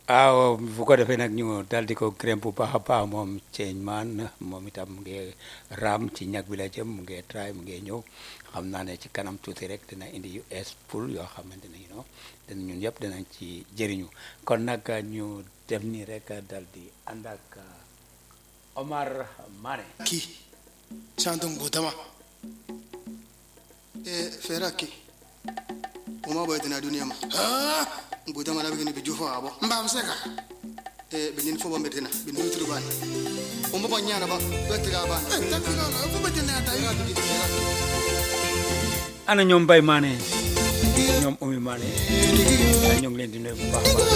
waaw bu ko defee nag ñu dal di ko gërëm bu baax a baax moom ceeñ maan moom itam mu ngi raam ci ñag bi la jëm mu ngi try mu ngi ñëw xam naa ne ci kanam tuuti rek dina indi yu es poul yoo xamante ne you know dina ñun yëpp dinañ ci jëriñu kon nag ñu def nii rek dal di ànd ak Omar Mané ki chanton gotama e fera ki uma boy tana duniya ma ha gotama na bigini bijufa abo mbam seka e binin fo bombe tana bin nutru ban umba bon nyana ba wetira ban e takira na fo be tana ta ira digi ana ñoom Mbaye Mané ñoom Oumy Mané ñu ngi leen di nuyu bu baax a baax